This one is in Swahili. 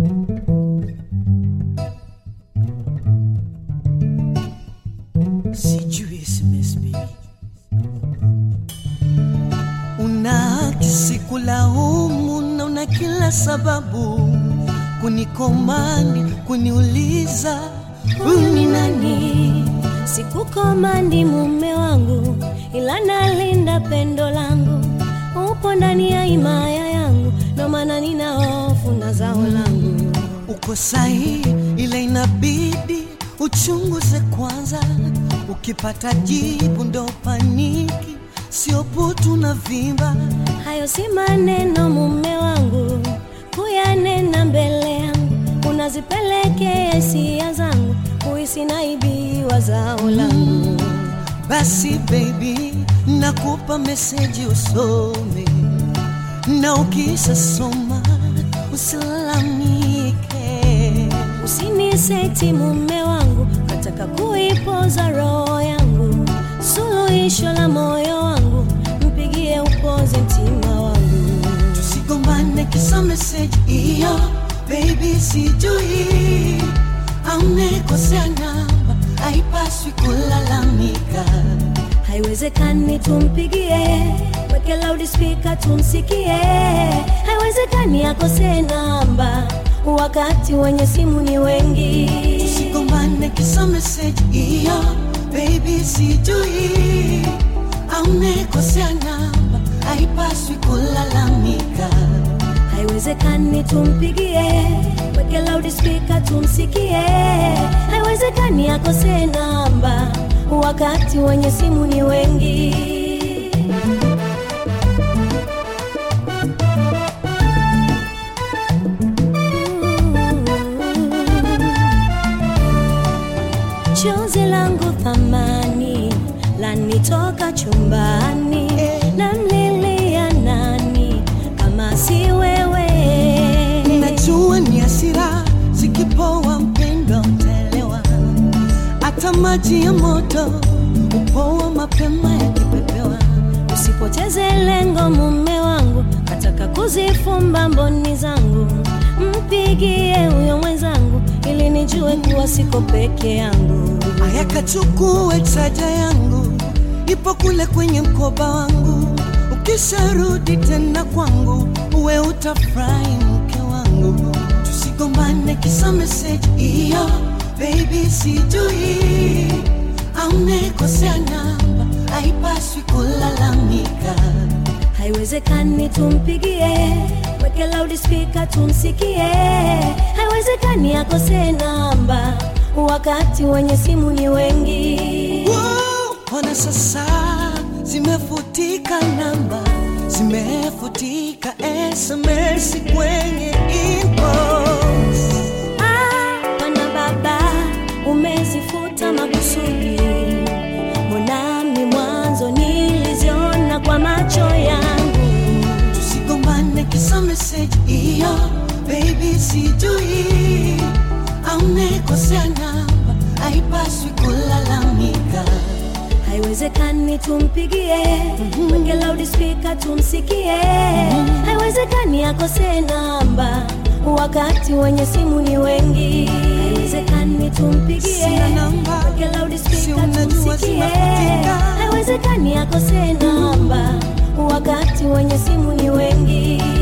sijui SMS baby, una kisikulaumu na una kila sababu kunikomandi kuniuliza Huyu ni nani? Sikukomandi mume wangu, ila nalinda pendo langu. Upo ndani ya himaya yangu, ndo maana nina hofu na zao langu. uko sahihi, ila inabidi uchunguze kwanza. Ukipata jibu ndo paniki, sio putu na vimba. Hayo si maneno mume wangu, kuyanena mbele yangu, unazipelekea hisia zangu, kuhisi naibiwa zao langu. Basi baby, nakupa meseji usome, na ukisha soma usilalamike. Usiniseti mume wangu, nataka kuipoza roho yangu, suluhisho la moyo wangu, mpigie upoze mtima wangu. Tusigombane kisa meseji hiyo, baby, sijui amekosea namba, haipaswi kulalamika. Haiwezekani tumpigie, weke loudspeaker tumsikie. Haiwezekani akose namba, wakati wenye simu ni wengi. Tusigombane kisa meseji hiyo, baby, sijui amekosea namba, haipaswi kulalamika. Haiwezekani tumpigie, weke loudspeaker tumsikie. Haiwezekani akose namba, wakati wenye simu ni wengi. Chozi langu thamani lanitoka chumbani, namlilia nani kama si wewe? Najua ni hasira zikipoa, mpendo utaelewa. Hata maji ya moto upoa mapema yakipepewa. Usipoteze lengo mume wangu, nataka kuzifumba mboni zangu, mpigie huyo mwenzangu ili nijue kuwa siko peke yangu. Aya, kachukue chaja yangu, ipo kule kwenye mkoba wangu. Ukisharudi tena kwangu, uwe utafurahi mke wangu. Tusigombane kisa meseji hiyo, baby, sijui amekosea namba, haipaswi kulalamika. Haiwezekani tumpigie, weke loudspeaker tumsikie. Haiwezekani akose namba, wakati wenye simu ni wengi. Wow, Ona sasa zimefutika namba, zimefutika SMS kwenye inbox. Ah, Bwana baba, umezifuta makusudi. Mbonami mwanzo niliziona kwa macho yangu. Tusigombane kisa meseji hiyo, baby, sijui amekosea namba, haipaswi kulalamika. Haiwezekani tumpigie, weke loudspeaker tumsikie. Haiwezekani akose namba, wakati wenye simu ni wengi. Haiwezekani tumpigie, Sina namba, weke si loudspeaker unajua tumsikie. zimefutika. Haiwezekani akose namba, wakati wenye simu ni wengi.